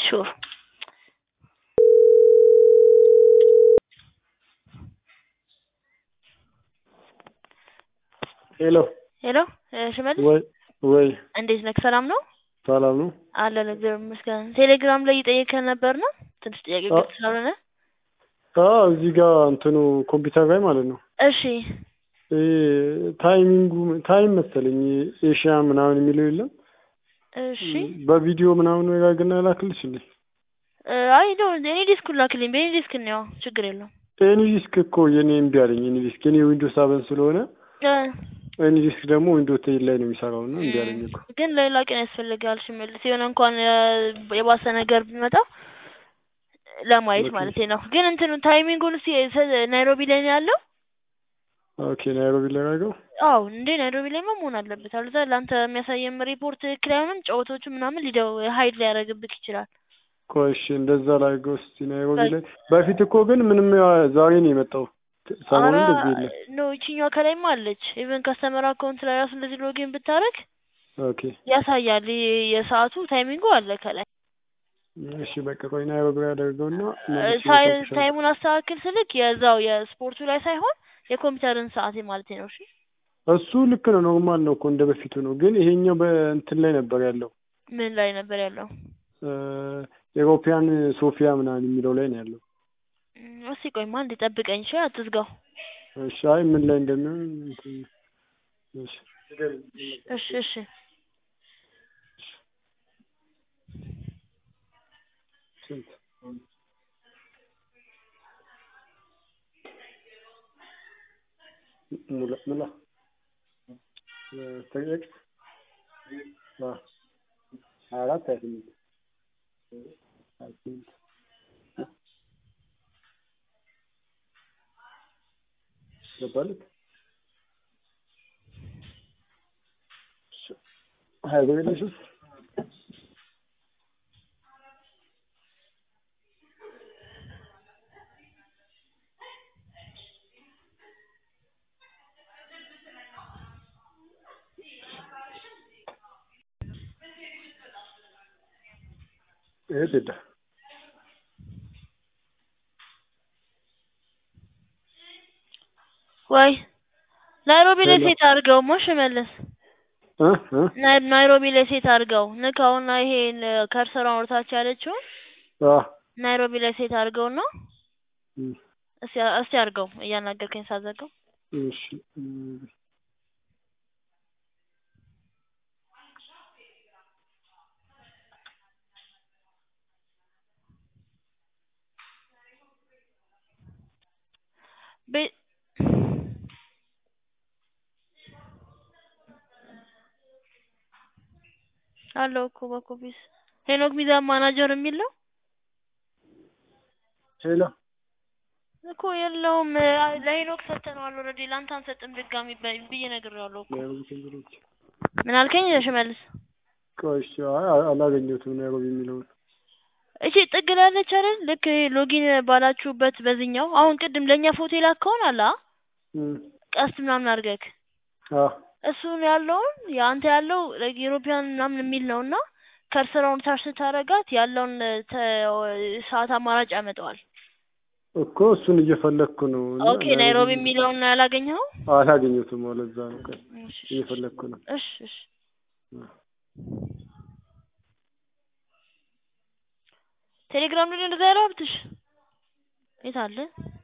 ሹር ሄሎ ሄሎ ሽመልስ ወይ ወይ እንዴት ነህ? ሰላም ነው ሰላም ነው። አለን እግዚአብሔር ይመስገን። ቴሌግራም ላይ እየጠየከን ነበር ነው ትንሽ ጥያቄ አዎ። ግልጽ ስላልሆነ አዎ እዚህ ጋር እንትኑ ኮምፒውተር ላይ ማለት ነው እሺ ይሄ ታይሚንጉ ታይም መሰለኝ ኤሽያ ምናምን የሚለው የለም እሺ በቪዲዮ ምናምን ወጋግና ላክልሽ እንዴ? እ፣ አይ ነው እኔ ዲስኩን ላክልኝ በእኔ ዲስክ ነው ችግር የለውም ኤኒ ዲስክ እኮ የኔ እምቢ አለኝ። ኤኒ ዲስክ የኔ ዊንዶውስ ሰቨን ስለሆነ እ፣ ኤኒ ዲስክ ደግሞ ዊንዶውስ ቴን ላይ ነው የሚሰራው እና እምቢ አለኝ እኮ። ግን ሌላ ቀን ያስፈልጋል ሽመልስ የሆነ እንኳን የ- የባሰ ነገር ቢመጣ ለማየት ኦኬ። ማለት ነው። ግን እንትኑ ታይሚንጉን እስኪ ሰ- ናይሮቢ ላይ ነው ያለው? ኦኬ ናይሮቢ ላይ አድርገው። አዎ እንዴ ናይሮቢ ላይማ መሆን አለበት። አለዛ ለአንተ የሚያሳየም ሪፖርት ትክክል አይሆንም። ጨዋታዎቹ ምናምን ሊደው ሀይድ ሊያደርግብክ ይችላል። ቆይ እሺ እንደዛ ላድርገው እስኪ ናይሮቢ ላይ። በፊት እኮ ግን ምንም ያ- ዛሬ ነው የመጣው ሰሞኑን አረ እንደዚህ የለም። ኖ ይችኛዋ ከላይማ አለች። ኢቨን ከስተመር አካውንት ላይ ራሱ እንደዚህ ሎጊን ብታረግ ኦኬ ያሳያል። የ- የሰዓቱ ታይሚንጉ አለ ከላይ። እሺ በቃ ቆይ ናይሮቢ ላይ አደርገውና እ፣ መልሼ ሳይ- እሰጥሻለሁ። ታይሙን አስተካክል ስልክ የዛው የስፖርቱ ላይ ሳይሆን የኮምፒውተርን ሰዓት ማለት ነው። እሺ እሱ ልክ ነው፣ ኖርማል ነው እኮ እንደ በፊቱ ነው። ግን ይሄኛው በእንትን ላይ ነበር ያለው ምን ላይ ነበር ያለው? ኤሮፒያን ሶፊያ ምናምን የሚለው ላይ ነው ያለው። እም፣ እስኪ ቆይማ እንዲጠብቀኝ እሺ፣ አትዝጋው። እሺ አይ ምን ላይ እንደሚሆን እንትን እሺ እሺ እሺ ስንት ሙላ ሙላ ተጠየቅ ሀያ አራት ሀያ ስምንት ሀያ ስምንት ገባልክ ሀያ ብር የለሽም ይሄ ቴዳ ወይ ናይሮቢ ላይ ሄሎ። ሴት አድርገው ሞሽ መለስ እ እ ናይ- ናይሮቢ ላይ ሴት አድርገው ንካውና ይሄን ከርሰሯን ወርታች ያለችው አ ናይሮቢ ላይ ሴት አድርገው ነው። እም፣ እስቲ እስቲ አድርገው እያናገርከኝ ሳዘገው እሺ እም፣ ቤ- አለው እኮ በኮፒስ ሄኖክ ሚዛን ማናጀር የሚል ነው ሄሎ እኮ የለውም። አይ፣ ለሄኖክ ሰጥተነዋል ኦልሬዲ ለአንተ አንሰጥም ድጋሚ በ- ብዬ ነግሬዋለሁ እኮ። ናይሮቢ ቴምብሮች ምን አልከኝ ሽመልስ? ቆይ እሺ አይ አላገኘሁትም ናይሮቢ የሚለውን እሺ ጥግ ላይ አለች አይደል? ልክ ሎጊን ባላችሁበት በዚህኛው አሁን ቅድም ለእኛ ፎቶ የላከውን አለ አ? እም፣ ቀስት ምናምን አድርገክ አ እሱን ያለውን የአንተ ያለው ዩሮፒያን ምናምን የሚል ነው እና ከርሰራውን ታች ስታረጋት ያለውን ተ- ሰዓት አማራጭ ያመጣዋል። እኮ እሱን እየፈለግኩ ነው እና ኦኬ ናይሮቢ የሚለውን ያላገኘኸው? አላገኘሁትም። ለዛ ነው ቆይ እሺ እሺ እየፈለግኩ ነው። እሺ እሺ ቴሌግራም ላይ እንደዛ ያለው ሀብትሽ የት አለ?